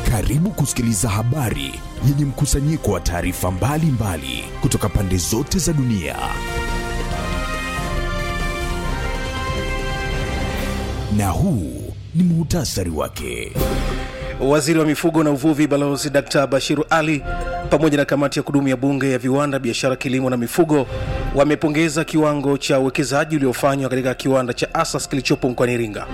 Karibu kusikiliza habari yenye mkusanyiko wa taarifa mbalimbali kutoka pande zote za dunia. Na huu ni muhtasari wake. Waziri wa mifugo na uvuvi Balozi Dkt. Bashiru Ali pamoja na kamati ya kudumu ya bunge ya viwanda, biashara, kilimo na mifugo wamepongeza kiwango cha uwekezaji uliofanywa katika kiwanda cha Asas kilichopo mkoani Iringa.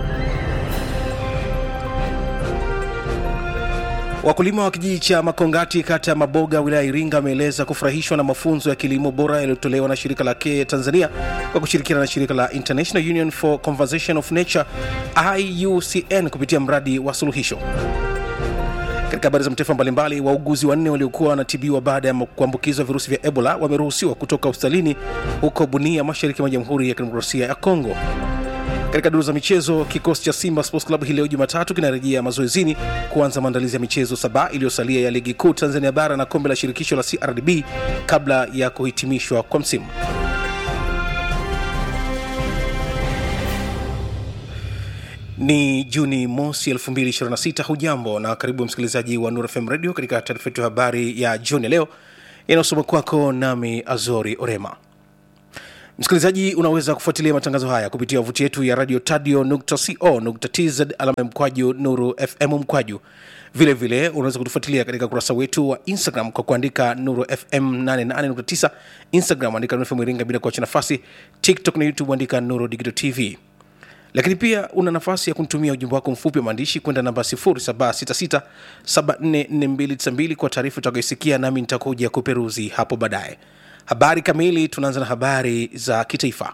Wakulima wa kijiji cha Makongati kata ya Maboga wilaya ya Iringa wameeleza kufurahishwa na mafunzo ya kilimo bora yaliyotolewa na shirika la KE Tanzania kwa kushirikiana na shirika la International Union for Conservation of Nature IUCN kupitia mradi wa suluhisho. Katika habari za mataifa mbalimbali, wauguzi wanne waliokuwa wanatibiwa baada ya kuambukizwa virusi vya Ebola wameruhusiwa kutoka hospitalini huko Bunia, mashariki mwa Jamhuri ya Kidemokrasia ya Kongo. Katika duru za michezo, kikosi cha Simba Sports Club hii leo Jumatatu kinarejea mazoezini kuanza maandalizi ya michezo saba iliyosalia ya ligi kuu Tanzania bara na kombe la shirikisho la CRDB kabla ya kuhitimishwa kwa msimu. Ni Juni mosi 2026. Hujambo na karibu msikilizaji wa Nur FM Radio katika taarifa yetu ya habari ya jioni ya leo inayosoma kwako nami Azori Orema. Msikilizaji, unaweza kufuatilia matangazo haya kupitia wavuti yetu ya radio tadio.co.tz alama mkwaju nuru fm mkwaju. Vile vile unaweza kutufuatilia katika ukurasa wetu wa Instagram kwa kuandika nuru fm 88.9 Instagram andika nuru fm Iringa bila kuacha nafasi. TikTok na YouTube andika nuru digital TV lakini pia una nafasi ya kunitumia ujumbe wako mfupi wa maandishi kwenda namba 0766744292 kwa taarifa utakayoisikia nami nitakuja kuperuzi hapo baadaye habari kamili tunaanza na habari za kitaifa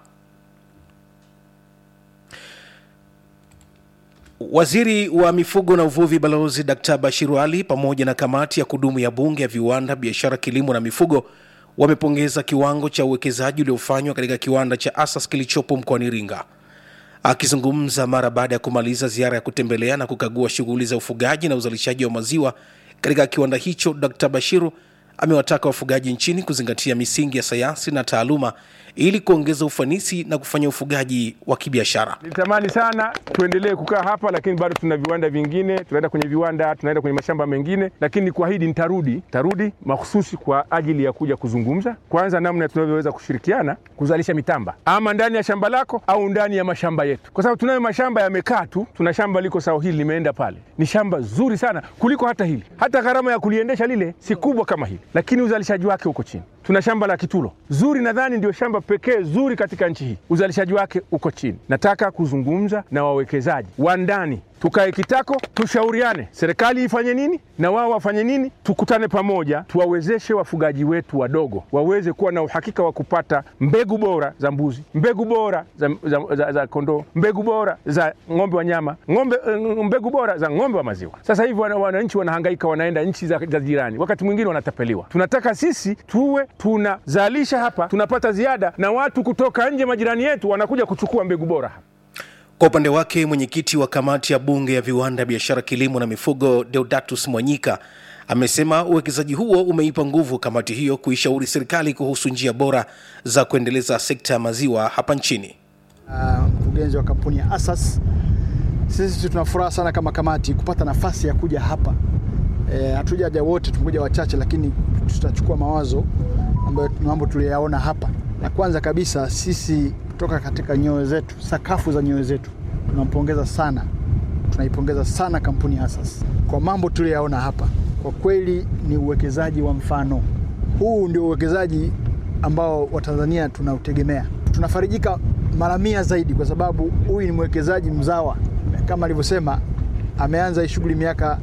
waziri wa mifugo na uvuvi balozi dkt bashiru ali pamoja na kamati ya kudumu ya bunge ya viwanda biashara kilimo na mifugo wamepongeza kiwango cha uwekezaji uliofanywa katika kiwanda cha asas kilichopo mkoani iringa akizungumza mara baada ya kumaliza ziara ya kutembelea na kukagua shughuli za ufugaji na uzalishaji wa maziwa katika kiwanda hicho dkt bashiru amewataka wafugaji nchini kuzingatia misingi ya sayansi na taaluma ili kuongeza ufanisi na kufanya ufugaji wa kibiashara. Nilitamani sana tuendelee kukaa hapa, lakini bado tuna viwanda vingine, tunaenda kwenye viwanda, tunaenda kwenye mashamba mengine, lakini kuahidi nitarudi, tarudi mahususi kwa ajili ya kuja kuzungumza kwanza namna tunavyoweza kushirikiana kuzalisha mitamba ama ndani ya shamba lako au ndani ya mashamba yetu, kwa sababu tunayo mashamba yamekaa tu. Tuna shamba liko sawa, hili limeenda pale, ni shamba zuri sana kuliko hata hili. Hata gharama ya kuliendesha lile si kubwa kama hili, lakini uzalishaji wake uko chini. Tuna shamba la Kitulo zuri, nadhani ndio shamba pekee zuri katika nchi hii, uzalishaji wake uko chini. Nataka kuzungumza na wawekezaji wa ndani, tukae kitako, tushauriane, serikali ifanye nini na wao wafanye nini, tukutane pamoja, tuwawezeshe wafugaji wetu wadogo waweze kuwa na uhakika wa kupata mbegu bora za mbuzi, mbegu bora za, za, za, za kondoo, mbegu bora za ng'ombe wa nyama, ng'ombe, mbegu bora za ng'ombe wa maziwa. Sasa hivi wananchi wanahangaika, wanaenda nchi za, za jirani, wakati mwingine wanatapeliwa. Tunataka sisi tuwe tunazalisha hapa, tunapata ziada, na watu kutoka nje, majirani yetu, wanakuja kuchukua mbegu bora hapa. Kwa upande wake mwenyekiti wa kamati ya bunge ya viwanda, biashara, kilimo na mifugo Deodatus Mwanyika amesema uwekezaji huo umeipa nguvu kamati hiyo kuishauri serikali kuhusu njia bora za kuendeleza sekta ya maziwa hapa nchini. Mkurugenzi uh, wa kampuni ya Asas, sisi tuna furaha sana kama kamati kupata nafasi ya kuja hapa. Hatujaja e, wote, tumekuja wachache, lakini tutachukua mawazo ambayo mambo tuliyaona hapa. Na kwanza kabisa sisi kutoka katika nyoyo zetu, sakafu za nyoyo zetu, tunampongeza sana, tunaipongeza sana kampuni ya Asas kwa mambo tuliyaona hapa. Kwa kweli ni uwekezaji wa mfano. Huu ndio uwekezaji ambao Watanzania tunautegemea. Tunafarijika mara mia zaidi, kwa sababu huyu ni mwekezaji mzawa, kama alivyosema, ameanza hii shughuli miaka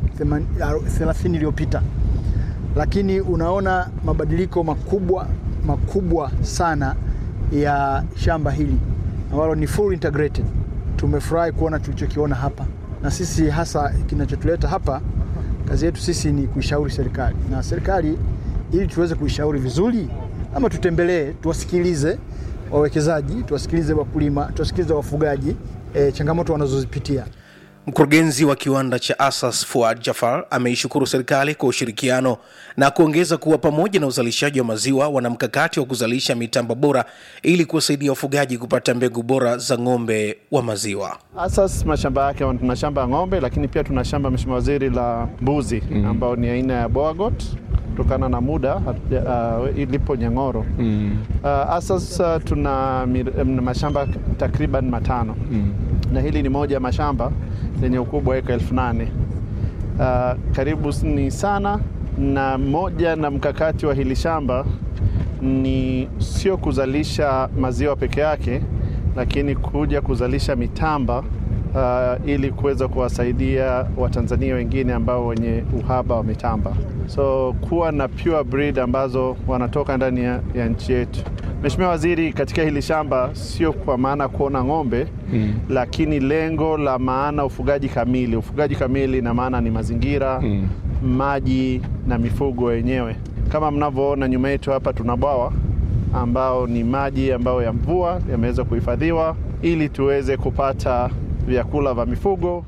30 iliyopita, lakini unaona mabadiliko makubwa makubwa sana ya shamba hili ambalo ni full integrated. Tumefurahi kuona tulichokiona hapa, na sisi hasa kinachotuleta hapa, kazi yetu sisi ni kuishauri serikali, na serikali ili tuweze kuishauri vizuri, ama tutembelee, tuwasikilize wawekezaji, tuwasikilize wakulima, tuwasikilize wafugaji, e, changamoto wanazozipitia. Mkurugenzi wa kiwanda cha Asas Fuad Jafar ameishukuru serikali kwa ushirikiano na kuongeza kuwa pamoja na uzalishaji wa maziwa wana mkakati wa kuzalisha mitambo bora ili kuwasaidia wafugaji kupata mbegu bora za ng'ombe wa maziwa. Asas mashamba yake tuna shamba ya ng'ombe, lakini pia tuna shamba Mheshimiwa Waziri la mbuzi mm. ambao ni aina ya Boagot kutokana na muda uh, ilipo Nyang'oro mm. uh, Asas uh, tuna mir, mashamba takriban matano mm. na hili ni moja ya mashamba lenye ukubwa wa eka elfu nane uh, karibu ni sana, na moja na mkakati wa hili shamba ni sio kuzalisha maziwa peke yake, lakini kuja kuzalisha mitamba uh, ili kuweza kuwasaidia Watanzania wengine ambao wenye uhaba wa mitamba, so kuwa na pure breed ambazo wanatoka ndani ya, ya nchi yetu. Mheshimiwa Waziri, katika hili shamba sio kwa maana kuona ng'ombe mm. lakini lengo la maana ufugaji kamili. Ufugaji kamili na maana ni mazingira mm. maji na mifugo wenyewe. Kama mnavyoona nyuma yetu hapa tuna bwawa ambao ni maji ambayo ya mvua yameweza kuhifadhiwa ili tuweze kupata vyakula vya mifugo.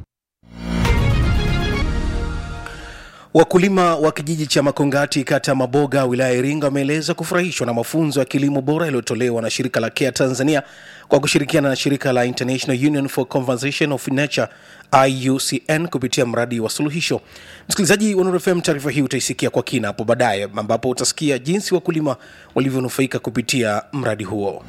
Wakulima wa kijiji cha Makongati kata ya Maboga wilaya ya Iringa wameeleza kufurahishwa na mafunzo ya kilimo bora yaliyotolewa na shirika la CARE Tanzania kwa kushirikiana na shirika la International Union for Conservation of Nature IUCN kupitia mradi wa suluhisho. Msikilizaji wa Nuru FM, taarifa hii utaisikia kwa kina hapo baadaye, ambapo utasikia jinsi wakulima walivyonufaika kupitia mradi huo.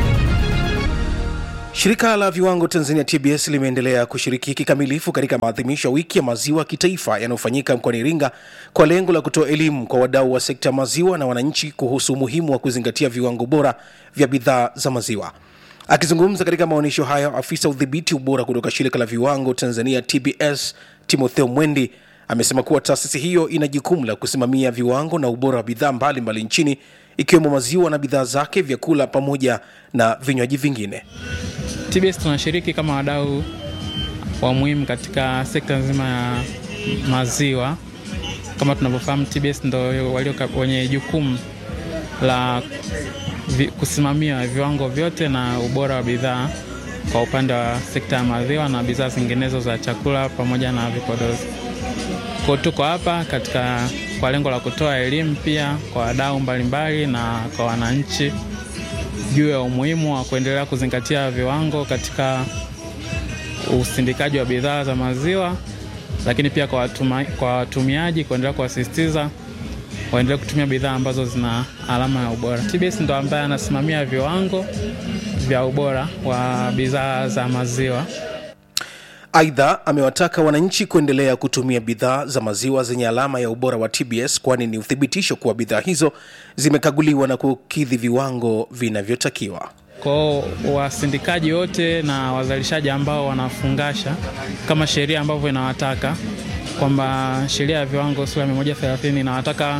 Shirika la viwango Tanzania TBS limeendelea kushiriki kikamilifu katika maadhimisho ya wiki ya maziwa kitaifa yanayofanyika mkoani Iringa kwa lengo la kutoa elimu kwa wadau wa sekta ya maziwa na wananchi kuhusu umuhimu wa kuzingatia viwango bora vya bidhaa za maziwa. Akizungumza katika maonyesho hayo, afisa udhibiti ubora kutoka shirika la viwango Tanzania TBS Timotheo Mwendi amesema kuwa taasisi hiyo ina jukumu la kusimamia viwango na ubora wa bidhaa mbalimbali nchini ikiwemo maziwa na bidhaa zake, vyakula pamoja na vinywaji vingine. TBS tunashiriki kama wadau wa muhimu katika sekta nzima ya maziwa. Kama tunavyofahamu, TBS ndo walio wenye jukumu la vi, kusimamia viwango vyote na ubora wa bidhaa kwa upande wa sekta ya maziwa na bidhaa zinginezo za chakula pamoja na vipodozi. Kwa tuko hapa katika kwa lengo la kutoa elimu pia kwa wadau mbalimbali na kwa wananchi juu ya umuhimu wa kuendelea kuzingatia viwango katika usindikaji wa bidhaa za maziwa, lakini pia kwa, watuma, kwa watumiaji kuendelea kuwasisitiza waendelee kutumia bidhaa ambazo zina alama ya ubora. TBS ndo ambaye anasimamia viwango vya ubora wa bidhaa za maziwa. Aidha, amewataka wananchi kuendelea kutumia bidhaa za maziwa zenye alama ya ubora wa TBS kwani ni uthibitisho kuwa bidhaa hizo zimekaguliwa na kukidhi viwango vinavyotakiwa. Kwao wasindikaji wote na wazalishaji ambao wanafungasha kama sheria ambavyo inawataka kwamba sheria ya viwango sura ya 130 inawataka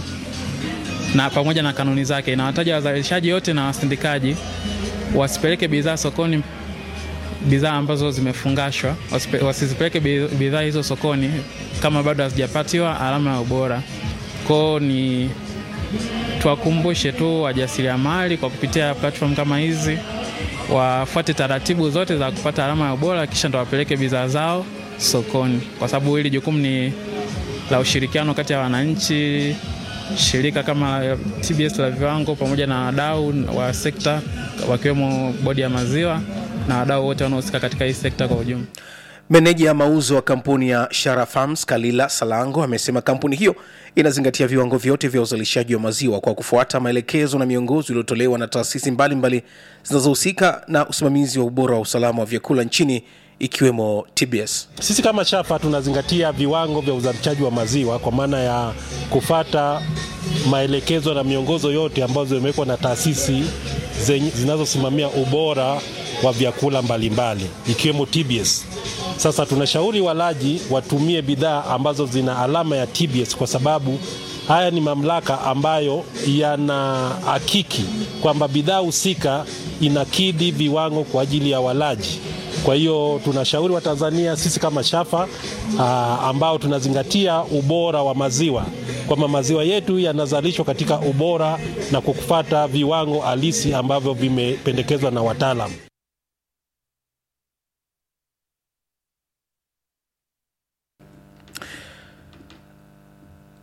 na pamoja na kanuni zake inawataja wazalishaji wote na wasindikaji wasipeleke bidhaa sokoni bidhaa ambazo zimefungashwa wasizipeleke bidhaa hizo sokoni kama bado hazijapatiwa alama ya ubora. Kwao ni tuwakumbushe tu wajasiriamali kwa kupitia platform kama hizi wafuate taratibu zote za kupata alama ya ubora, kisha ndo wapeleke bidhaa zao sokoni, kwa sababu hili jukumu ni la ushirikiano kati ya wananchi, shirika kama TBS la viwango pamoja na wadau wa sekta wakiwemo bodi ya maziwa na wadau wote wanaohusika katika hii sekta kwa ujumla. Meneja ya mauzo wa kampuni ya Shara Farms Kalila Salango amesema kampuni hiyo inazingatia viwango vyote vya uzalishaji wa maziwa kwa kufuata maelekezo na miongozo iliyotolewa na taasisi mbalimbali zinazohusika na usimamizi wa ubora wa usalama wa vyakula nchini ikiwemo TBS. Sisi kama Shafa tunazingatia viwango vya uzalishaji wa maziwa kwa maana ya kufata maelekezo na miongozo yote ambazo zimewekwa na taasisi zinazosimamia ubora wa vyakula mbalimbali ikiwemo TBS. Sasa tunashauri walaji watumie bidhaa ambazo zina alama ya TBS kwa sababu haya ni mamlaka ambayo yana hakiki kwamba bidhaa husika inakidhi viwango kwa ajili ya walaji. Kwa hiyo tunashauri Watanzania sisi kama Shafa aa, ambao tunazingatia ubora wa maziwa kwamba maziwa yetu yanazalishwa katika ubora na kufuata viwango halisi ambavyo vimependekezwa na wataalamu.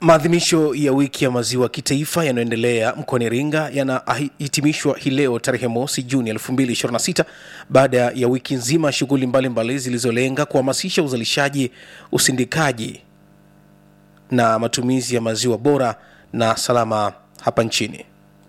Maadhimisho ya wiki ya maziwa kitaifa yanayoendelea mkoani Iringa yanahitimishwa hii leo tarehe mosi Juni 2026 baada ya wiki nzima shughuli mbalimbali zilizolenga kuhamasisha uzalishaji, usindikaji na matumizi ya maziwa bora na salama hapa nchini.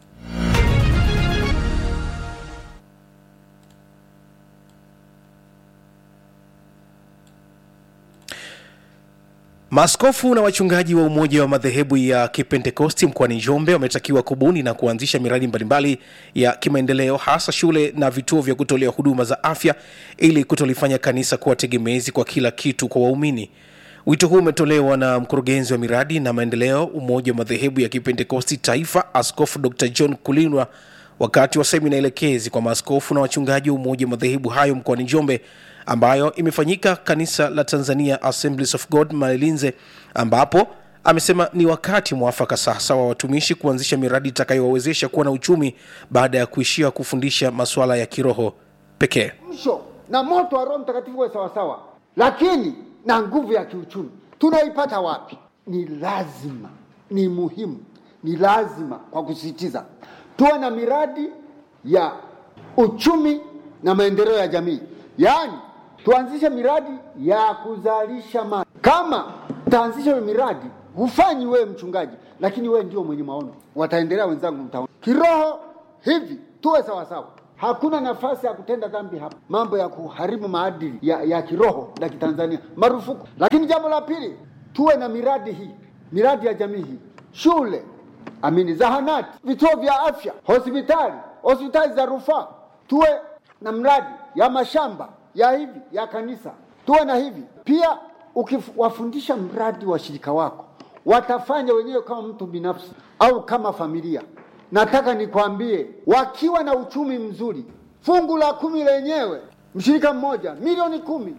Maaskofu na wachungaji wa Umoja wa Madhehebu ya Kipentekosti mkoani Njombe wametakiwa kubuni na kuanzisha miradi mbalimbali ya kimaendeleo hasa shule na vituo vya kutolea huduma za afya ili kutolifanya kanisa kuwa tegemezi kwa kila kitu kwa waumini. Wito huu umetolewa na mkurugenzi wa miradi na maendeleo Umoja wa Madhehebu ya Kipentekosti Taifa, Askofu Dr John Kulinwa wakati wa semina elekezi kwa maaskofu na wachungaji wa Umoja wa Madhehebu hayo mkoani Njombe ambayo imefanyika kanisa la Tanzania Assemblies of God Malinze, ambapo amesema ni wakati mwafaka sasa wa watumishi kuanzisha miradi itakayowawezesha kuwa na uchumi baada ya kuishia kufundisha masuala ya kiroho pekee. msho na moto wa Roho Mtakatifu uwe sawasawa, lakini na nguvu ya kiuchumi tunaipata wapi? Ni lazima, ni muhimu, ni lazima kwa kusisitiza tuwe na miradi ya uchumi na maendeleo ya jamii, yaani tuanzishe miradi ya kuzalisha mali. Kama utaanzisha hiyo miradi, hufanyi wewe mchungaji, lakini wewe ndio mwenye maono, wataendelea wenzangu, mtaona kiroho hivi, tuwe sawasawa. Hakuna nafasi ya kutenda dhambi hapa, mambo ya kuharibu maadili ya, ya kiroho na kitanzania marufuku. Lakini jambo la pili, tuwe na miradi hii, miradi ya jamii hii, shule amini, zahanati, vituo vya afya, hospitali, hospitali za rufaa, tuwe na mradi ya mashamba ya hivi ya kanisa, tuwe na hivi pia. Ukiwafundisha mradi washirika wako, watafanya wenyewe kama mtu binafsi au kama familia. Nataka nikwambie, wakiwa na uchumi mzuri, fungu la kumi lenyewe, mshirika mmoja milioni kumi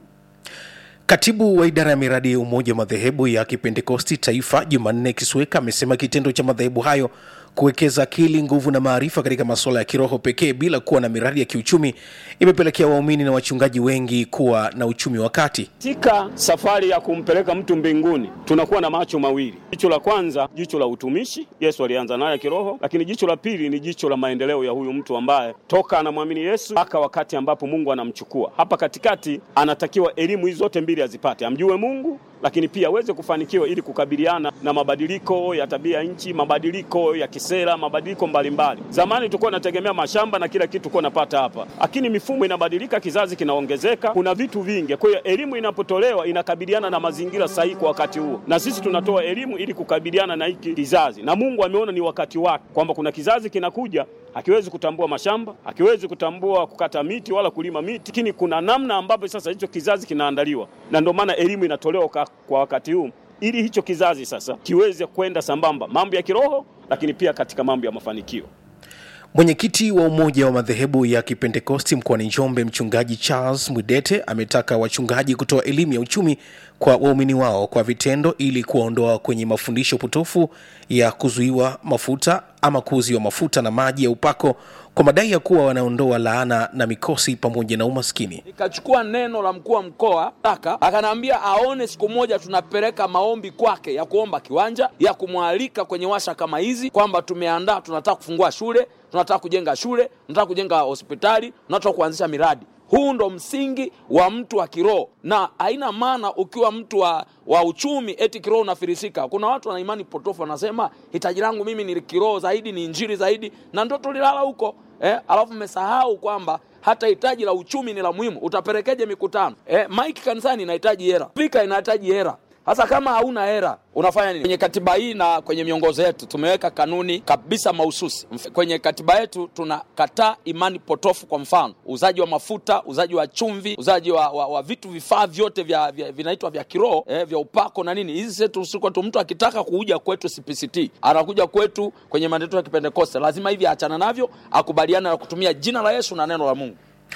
Katibu wa idara ya miradi ya Umoja wa Madhehebu ya Kipentekosti Taifa, Jumanne Kisweka, amesema kitendo cha madhehebu hayo kuwekeza akili, nguvu na maarifa katika masuala ya kiroho pekee bila kuwa na miradi ya kiuchumi imepelekea waumini na wachungaji wengi kuwa na uchumi wa kati. Katika safari ya kumpeleka mtu mbinguni tunakuwa na macho mawili. Jicho la kwanza, jicho la utumishi, Yesu alianza naye kiroho, lakini jicho la pili ni jicho la maendeleo ya huyu mtu ambaye toka anamwamini Yesu mpaka wakati ambapo Mungu anamchukua. Hapa katikati anatakiwa elimu hizi zote mbili azipate, amjue Mungu lakini pia aweze kufanikiwa ili kukabiliana na mabadiliko ya tabia nchi, mabadiliko ya kisera, mabadiliko mbalimbali. Zamani tulikuwa tunategemea mashamba na kila kitu tulikuwa napata hapa, lakini mifumo inabadilika, kizazi kinaongezeka, kuna vitu vingi. Kwa hiyo elimu inapotolewa inakabiliana na mazingira sahihi kwa wakati huo, na sisi tunatoa elimu ili kukabiliana na hiki kizazi, na Mungu ameona ni wakati wake kwamba kuna kizazi kinakuja hakiwezi kutambua mashamba, hakiwezi kutambua kukata miti wala kulima miti, lakini kuna namna ambapo sasa hicho kizazi kinaandaliwa, na ndio maana elimu inatolewa kwa, kwa wakati huu ili hicho kizazi sasa kiweze kwenda sambamba mambo ya kiroho, lakini pia katika mambo ya mafanikio. Mwenyekiti wa Umoja wa Madhehebu ya Kipentekosti mkoani Njombe, Mchungaji Charles Mwidete ametaka wachungaji kutoa elimu ya uchumi kwa waumini wao kwa vitendo ili kuwaondoa kwenye mafundisho potofu ya kuzuiwa mafuta ama kuuziwa mafuta na maji ya upako kwa madai ya kuwa wanaondoa laana na mikosi pamoja na umaskini. Nikachukua neno la mkuu wa mkoa taka, akanaambia aone siku moja tunapeleka maombi kwake ya kuomba kiwanja, ya kumwalika kwenye washa kama hizi, kwamba tumeandaa, tunataka kufungua shule, tunataka kujenga shule, tunataka kujenga hospitali, tunataka kuanzisha miradi. Huu ndo msingi wa mtu wa kiroho, na haina maana ukiwa mtu wa, wa uchumi eti kiroho unafirisika. Kuna watu wana imani potofu, wanasema hitaji langu mimi ni kiroho zaidi, ni injili zaidi, na ndo tulilala huko eh, alafu mmesahau kwamba hata hitaji la uchumi ni la muhimu. Utapelekeje mikutano eh? Mike kanisani inahitaji hera, spika inahitaji hera. Sasa kama hauna hera unafanya nini? Kwenye katiba hii na kwenye miongozo yetu tumeweka kanuni kabisa mahususi. Mf- Kwenye katiba yetu tunakataa imani potofu, kwa mfano uuzaji wa mafuta, uuzaji wa chumvi, uuzaji wa, wa, wa vitu vifaa vyote vya, vya, vinaitwa vya kiroho eh, vya upako na nini. Hizi zetu siko tu, mtu akitaka kuja kwetu CPCT anakuja kwetu kwenye mandeto ya Kipentekoste, lazima hivi aachana navyo, akubaliana na kutumia jina la Yesu na neno la Mungu.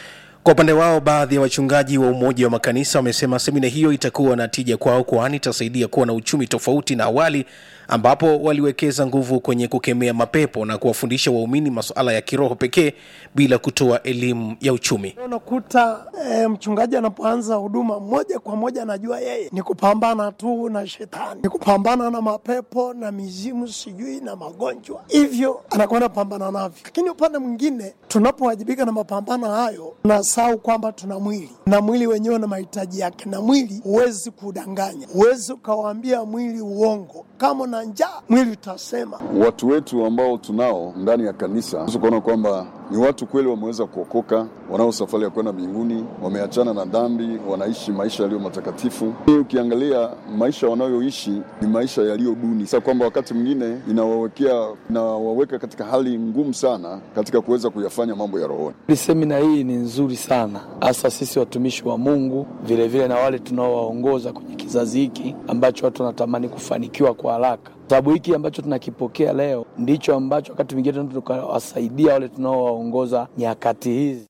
Kwa upande wao, baadhi ya wachungaji wa Umoja wa Makanisa wamesema semina hiyo itakuwa na tija kwao, kwani itasaidia kuwa na uchumi tofauti na awali ambapo waliwekeza nguvu kwenye kukemea mapepo na kuwafundisha waumini masuala ya kiroho pekee bila kutoa elimu ya uchumi. Unakuta e, mchungaji anapoanza huduma moja kwa moja anajua yeye ni kupambana tu na shetani, ni kupambana na mapepo na mizimu sijui na magonjwa, hivyo anakuwa anapambana navyo. Lakini upande mwingine, tunapowajibika na mapambano hayo, tunasahau kwamba tuna mwili na mwili wenyewe na mahitaji yake, na mwili huwezi kudanganya, huwezi ukawaambia mwili uongo. Kama na njaa, mwili utasema. Watu wetu ambao tunao ndani ya kanisa, unaweza kuona kwamba ni watu kweli wameweza kuokoka, wanao safari ya kwenda mbinguni, wameachana na dhambi, wanaishi maisha yaliyo matakatifu. Hii ukiangalia maisha wanayoishi ni maisha yaliyo duni, sasa kwamba wakati mwingine inawawekea inawaweka katika hali ngumu sana katika kuweza kuyafanya mambo ya rohoni. Semina hii ni nzuri sana, hasa sisi watumishi wa Mungu, vilevile vile na wale tunaowaongoza kwenye kizazi hiki ambacho watu wanatamani kufanikiwa kwa haraka sababu hiki ambacho tunakipokea leo ndicho ambacho wakati mwingine tunaweza tukawasaidia wale tunaowaongoza nyakati hizi.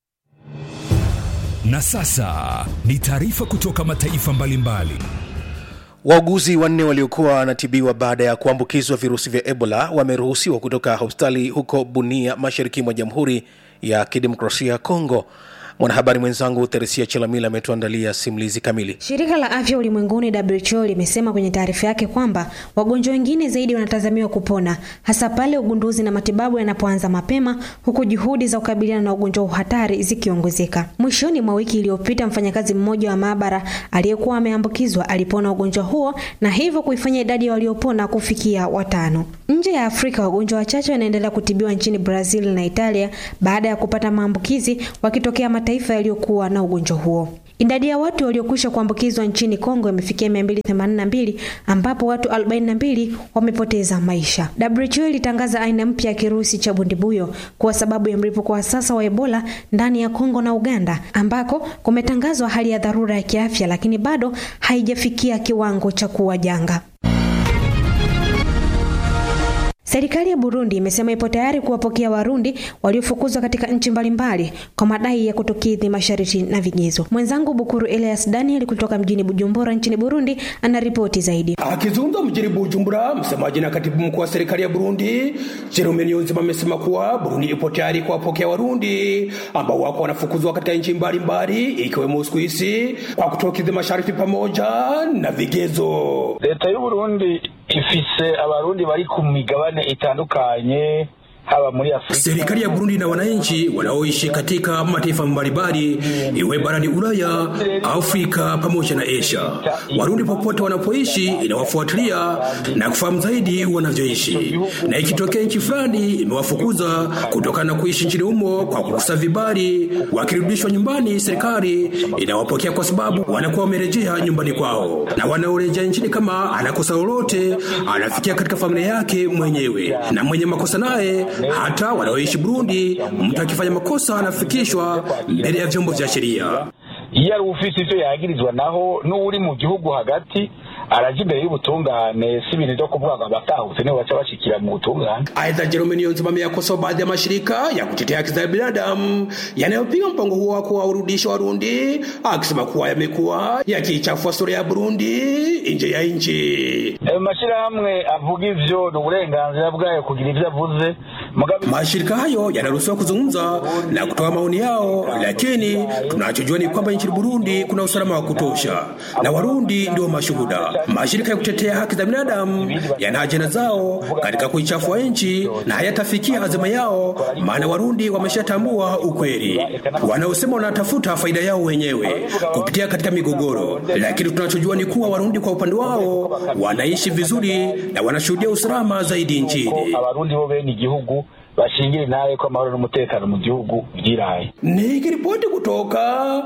Na sasa ni taarifa kutoka mataifa mbalimbali. Wauguzi wanne waliokuwa wanatibiwa baada ya kuambukizwa virusi vya Ebola wameruhusiwa kutoka hospitali huko Bunia, mashariki mwa Jamhuri ya Kidemokrasia ya Kongo. Mwanahabari mwenzangu Theresia Chelamila ametuandalia simulizi kamili. Shirika la Afya Ulimwenguni WHO limesema kwenye taarifa yake kwamba wagonjwa wengine zaidi wanatazamiwa kupona hasa pale ugunduzi na matibabu yanapoanza mapema, huku juhudi za kukabiliana na ugonjwa huu hatari zikiongezeka. Mwishoni mwa wiki iliyopita, mfanyakazi mmoja wa maabara aliyekuwa ameambukizwa alipona ugonjwa huo na hivyo kuifanya idadi ya waliopona kufikia watano. Nje ya Afrika, wagonjwa wachache wanaendelea kutibiwa nchini Brazil na Italia baada ya kupata maambukizi wakitokea mataifa yaliyokuwa na ugonjwa huo. Idadi ya watu waliokwisha kuambukizwa nchini Kongo imefikia 282 ambapo watu 42 wamepoteza maisha. WHO ilitangaza aina mpya ya kirusi cha bundibuyo kuwa sababu ya mlipuko wa sasa wa Ebola ndani ya Kongo na Uganda ambako kumetangazwa hali ya dharura ya kiafya, lakini bado haijafikia kiwango cha kuwa janga. Serikali ya Burundi imesema ipo tayari kuwapokea Warundi waliofukuzwa katika nchi mbalimbali kwa madai ya kutokidhi masharti na vigezo. Mwenzangu Bukuru Elias Daniel kutoka mjini Bujumbura nchini Burundi anaripoti zaidi. Akizungumza mjini Bujumbura, msemaji na katibu mkuu wa serikali ya Burundi Jerome Niyonzima amesema kuwa Burundi ipo tayari kuwapokea Warundi ambao wako wanafukuzwa katika nchi mbalimbali ikiwemo Uswisi kwa kutokidhi masharti pamoja na vigezo. Leta y'u Burundi ifise abarundi bari ku migabane itandukanye haba muri Afrika. Serikali ya Burundi na wananchi wanaoishi katika mataifa mbalimbali iwe barani Ulaya, Afrika pamoja na Asia. Warundi popote wanapoishi inawafuatilia na kufahamu zaidi wanavyoishi, na ikitokea nchi fulani imewafukuza kutokana na kuishi nchini humo kwa kukosa vibali, wakirudishwa nyumbani, serikali inawapokea kwa sababu wanakuwa wamerejea nyumbani kwao, na wanaorejea nchini kama anakosa lolote anafikia katika familia yake mwenyewe, na mwenye makosa naye hata wanaoishi Burundi, mtu akifanya makosa anafikishwa mbele ya vyombo vya sheria. iyo ari ufise ivyo yagirizwa naho n'uri mu gihugu hagati araja imbere y'ubutungane si ibintu vyo kuvuga ngo abatahutse nibo baca bashikira mu butungane. Aidha, Jerome Niyonzima ameyakosoa baadhi ya mashirika ya kutetea haki za binadamu yanayopinga mpango huo wa kuwarudisha Warundi, akisema kuwa yamekuwa yakiichafua sura ya Burundi nje ya nchi. Ayo mashirahamwe avuga ivyo ni uburenganzira bwayo kugira ivyo avuze Mashirika hayo yanaruhusiwa kuzungumza na kutoa maoni yao, lakini tunachojua ni kwamba nchini Burundi kuna usalama wa kutosha na Warundi ndio mashuhuda. Mashirika ya kutetea haki za binadamu yana ajenda zao katika kuichafua nchi na hayatafikia azima yao, maana Warundi wameshatambua ukweli. Wanaosema wanatafuta faida yao wenyewe kupitia katika migogoro, lakini tunachojua ni kuwa Warundi kwa upande wao wanaishi vizuri na wanashuhudia usalama zaidi nchini. abarundi bo bene igihugu bashingira nawe ko amahoro n'umutekano mu gihugu byiraye Nikiripoti kutoka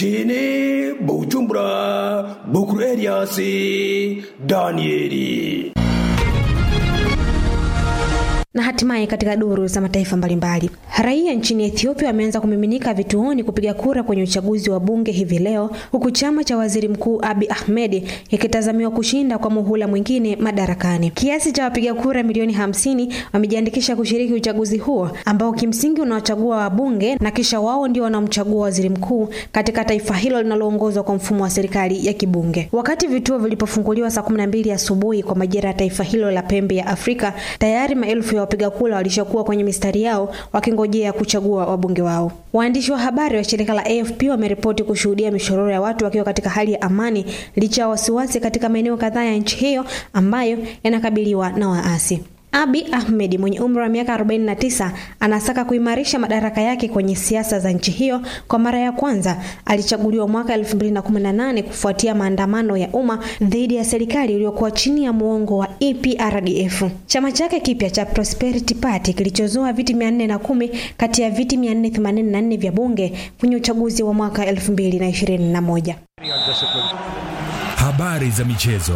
mjini Bujumbura, Bukuru Elias Danieli. Na hatimaye katika duru za mataifa mbalimbali, raia nchini Ethiopia wameanza kumiminika vituoni kupiga kura kwenye uchaguzi wa bunge hivi leo, huku chama cha waziri mkuu Abiy Ahmed kikitazamiwa kushinda kwa muhula mwingine madarakani. Kiasi cha wapiga kura milioni hamsini wamejiandikisha kushiriki uchaguzi huo ambao kimsingi unawachagua wabunge na kisha wao ndio wanamchagua waziri mkuu katika taifa hilo linaloongozwa kwa mfumo wa serikali ya kibunge. Wakati vituo vilipofunguliwa saa 12 asubuhi kwa majira ya taifa hilo la pembe ya Afrika, tayari maelfu ya wapiga kura walishakuwa kwenye mistari yao wakingojea kuchagua wabunge wao. Waandishi wa habari wa shirika la AFP wameripoti kushuhudia mishororo ya watu wakiwa katika hali ya amani licha ya wasiwasi katika maeneo kadhaa ya nchi hiyo ambayo yanakabiliwa na waasi. Abi Ahmed mwenye umri wa miaka 49 anasaka kuimarisha madaraka yake kwenye siasa za nchi hiyo. Kwa mara ya kwanza alichaguliwa mwaka 2018 kufuatia maandamano ya umma dhidi ya serikali iliyokuwa chini ya muongo wa EPRDF. Chama chake kipya cha Prosperity Party kilichozoa viti 410 kati ya viti 484 vya bunge kwenye uchaguzi wa mwaka 2021. Habari za michezo.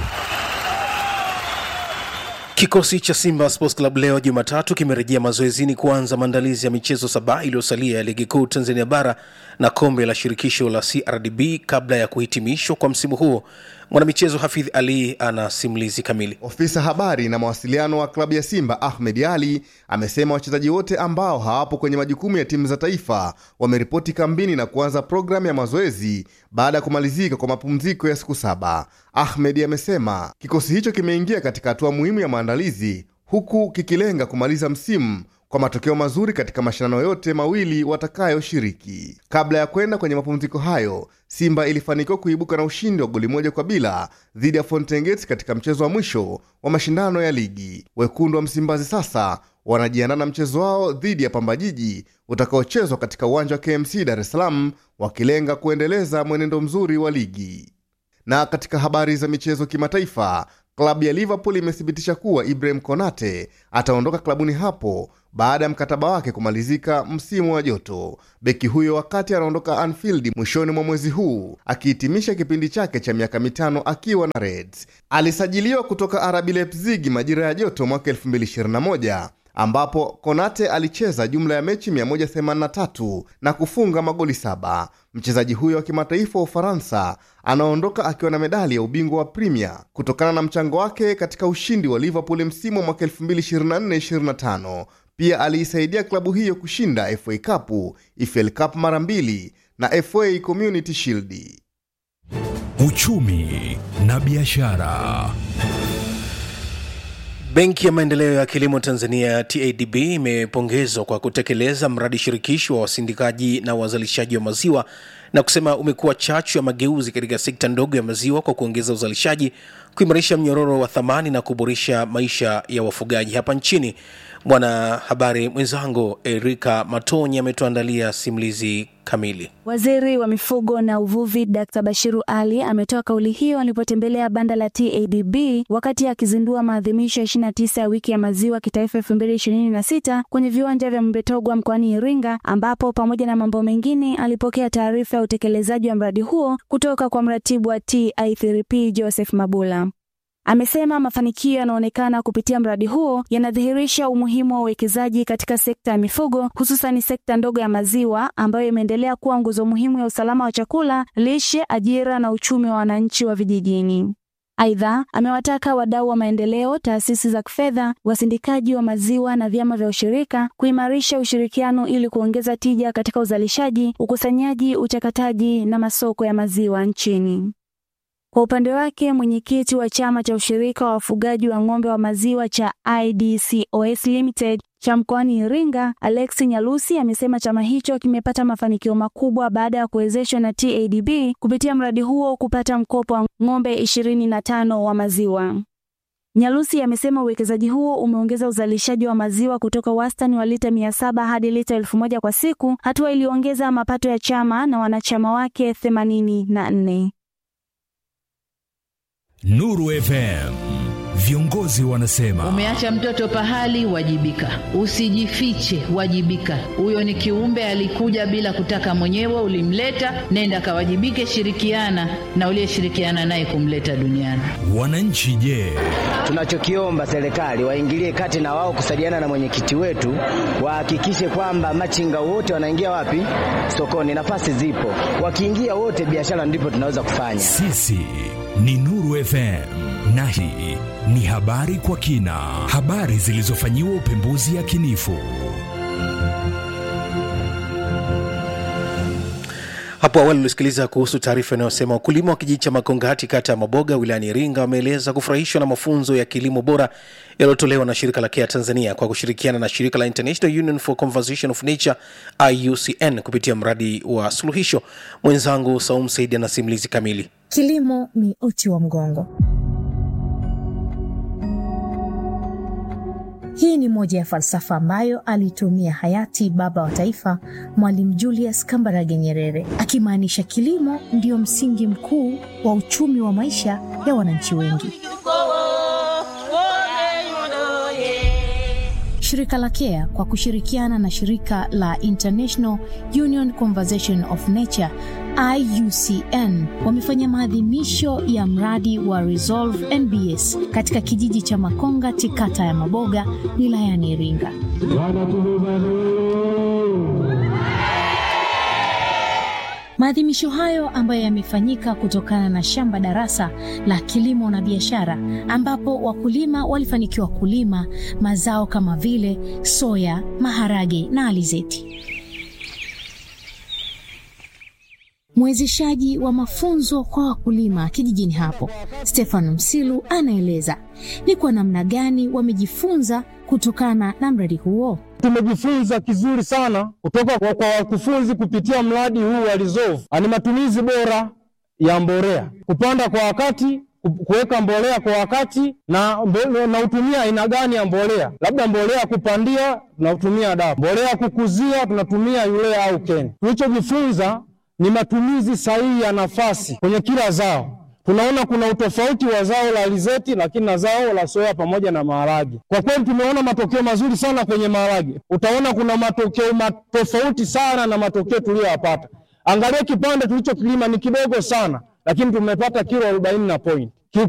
Kikosi cha Simba Sports Club leo Jumatatu kimerejea mazoezini kuanza maandalizi ya michezo saba iliyosalia ya ligi kuu Tanzania bara na kombe la shirikisho la CRDB kabla ya kuhitimishwa kwa msimu huo. Mwanamichezo Hafidh Ali ana simulizi kamili. Ofisa habari na mawasiliano wa klabu ya Simba Ahmed Ali amesema wachezaji wote ambao hawapo kwenye majukumu ya timu za taifa wameripoti kambini na kuanza programu ya mazoezi baada ya kumalizika kwa mapumziko ya siku saba. Ahmed amesema kikosi hicho kimeingia katika hatua muhimu ya maandalizi huku kikilenga kumaliza msimu kwa matokeo mazuri katika mashindano yote mawili watakayoshiriki. Kabla ya kwenda kwenye mapumziko hayo, Simba ilifanikiwa kuibuka na ushindi wa goli moja kwa bila dhidi ya Fountain Gate katika mchezo wa mwisho wa mashindano ya ligi. Wekundu wa Msimbazi sasa wanajiandaa na mchezo wao dhidi ya Pamba Jiji utakaochezwa katika uwanja wa KMC Dar es Salaam, wakilenga kuendeleza mwenendo mzuri wa ligi. Na katika habari za michezo kimataifa, klabu ya Liverpool imethibitisha kuwa Ibrahim Konate ataondoka klabuni hapo baada ya mkataba wake kumalizika msimu wa joto. Beki huyo wakati anaondoka Anfield mwishoni mwa mwezi huu akihitimisha kipindi chake cha miaka mitano akiwa na Reds. Alisajiliwa kutoka RB Leipzig majira ya joto mwaka 2021 ambapo Konate alicheza jumla ya mechi 183 na kufunga magoli saba. Mchezaji huyo wa kimataifa wa Ufaransa anaondoka akiwa na medali ya ubingwa wa Premier kutokana na mchango wake katika ushindi wa Liverpool msimu wa mwaka 2024-2025. Pia aliisaidia klabu hiyo kushinda FA Cup, EFL Cup mara mbili na FA Community Shield. Uchumi na biashara. Benki ya Maendeleo ya Kilimo Tanzania TADB imepongezwa kwa kutekeleza mradi shirikishi wa wasindikaji na wazalishaji wa maziwa na kusema umekuwa chachu ya mageuzi katika sekta ndogo ya maziwa kwa kuongeza uzalishaji, kuimarisha mnyororo wa thamani na kuboresha maisha ya wafugaji hapa nchini. Mwanahabari mwenzangu Erika Matonyi ametuandalia simulizi kamili. Waziri wa mifugo na uvuvi Dkt. Bashiru Ali ametoa kauli hiyo alipotembelea banda la TADB wakati akizindua maadhimisho ya 29 ya wiki ya maziwa kitaifa 2026 kwenye viwanja vya Mbetogwa mkoani Iringa, ambapo pamoja na mambo mengine alipokea taarifa ya utekelezaji wa mradi huo kutoka kwa mratibu wa TI3P Joseph Mabula. Amesema mafanikio yanaonekana kupitia mradi huo yanadhihirisha umuhimu wa uwekezaji katika sekta ya mifugo, hususan sekta ndogo ya maziwa ambayo imeendelea kuwa nguzo muhimu ya usalama wa chakula, lishe, ajira na uchumi wa wananchi wa vijijini. Aidha, amewataka wadau wa maendeleo, taasisi za kifedha, wasindikaji wa maziwa na vyama vya ushirika kuimarisha ushirikiano ili kuongeza tija katika uzalishaji, ukusanyaji, uchakataji na masoko ya maziwa nchini. Kwa upande wake mwenyekiti wa chama cha ushirika wa wafugaji wa ng'ombe wa maziwa cha IDCOS Limited cha mkoani Iringa, Alex Nyalusi amesema chama hicho kimepata mafanikio makubwa baada ya kuwezeshwa na TADB kupitia mradi huo kupata mkopo wa ng'ombe 25 wa maziwa. Nyalusi amesema uwekezaji huo umeongeza uzalishaji wa maziwa kutoka wastani wa lita 700 hadi lita elfu moja kwa siku, hatua iliyoongeza mapato ya chama na wanachama wake 84. Nuru FM viongozi wanasema. Umeacha mtoto pahali, wajibika. Usijifiche, wajibika. Huyo ni kiumbe alikuja bila kutaka mwenyewe, ulimleta, nenda kawajibike, shirikiana na uliyeshirikiana naye kumleta duniani. Wananchi je? Tunachokiomba serikali waingilie kati na wao kusaidiana na mwenyekiti wetu, wahakikishe kwamba machinga wote wanaingia wapi? Sokoni. Nafasi zipo, wakiingia wote, biashara ndipo tunaweza kufanya. Sisi ni Nuru FM na hii ni habari kwa kina, habari zilizofanyiwa upembuzi yakinifu. Hapo awali ulisikiliza kuhusu taarifa inayosema wakulima wa kijiji cha Makongati kata ya Maboga wilayani Iringa wameeleza kufurahishwa na mafunzo ya kilimo bora yaliyotolewa na shirika la KEA Tanzania kwa kushirikiana na shirika la International Union for Conservation of Nature IUCN kupitia mradi wa suluhisho. Mwenzangu Saum Saidi ana simulizi kamili. Kilimo ni uti wa mgongo. Hii ni moja ya falsafa ambayo alitumia hayati baba wa taifa Mwalimu Julius Kambarage Nyerere, akimaanisha kilimo ndio msingi mkuu wa uchumi wa maisha ya wananchi wengi. Shirika la KEA kwa kushirikiana na shirika la International Union Conservation of Nature IUCN wamefanya maadhimisho ya mradi wa Resolve NBS katika kijiji cha Makongati kata ya Maboga wilayani Iringa. Maadhimisho hayo ambayo yamefanyika kutokana na shamba darasa la kilimo na biashara ambapo wakulima walifanikiwa kulima mazao kama vile soya, maharage na alizeti. Mwezeshaji wa mafunzo kwa wakulima kijijini hapo, Stefano Msilu, anaeleza ni kwa namna gani wamejifunza kutokana na mradi huo. Tumejifunza kizuri sana kutoka kwa, kwa wakufunzi kupitia mradi huu wa Resolve. Ni matumizi bora ya mbolea, kupanda kwa wakati, kuweka mbolea kwa wakati na, na utumia aina gani ya mbolea, labda mbolea kupandia tunatumia DAP, mbolea kukuzia tunatumia urea au keni. Tulichojifunza ni matumizi sahihi ya nafasi kwenye kila zao. Tunaona kuna utofauti wa zao la alizeti lakini na zao la soya pamoja na maharage. Kwa kweli tumeona matokeo mazuri sana kwenye maharage. Utaona kuna matokeo tofauti sana na matokeo tuliyoyapata. Angalia kipande tulichokilima ni kidogo sana, lakini tumepata kilo arobaini na point.